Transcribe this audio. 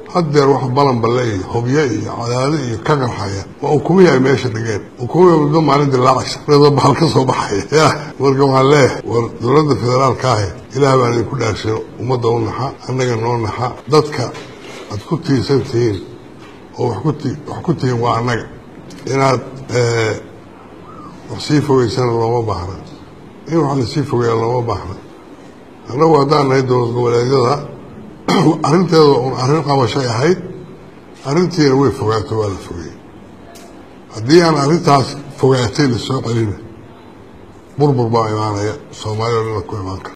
haddeer wax balanballe iyo hobyo iyo cadaado iyo ka qarxaya waa ukumihi ay meesha dhigeen ukumihi muddo maalin dilaacaysa iyadoo bahal ka soo baxaya ya marka waxaan leeyahay war dowladda federaalka ahi ilaah baan idinku dhaarsino ummadda u naxa annaga noo naxa dadka aad ku tiirsan tihiin oo wax ku ti wax ku tihiin waa annaga inaad wax sii fogeysana looma baahna in wax lasii fogeeya looma baahna annagu haddaan nahay dowlad goboleedyada arrinteeda un arrin qabashay ahayd arrintiina way fogaato waa la fogeeyey haddii aan arrintaas fogaatay lasoo celina burbur baa imaanaya soomaaliya o dhan ku imaan kara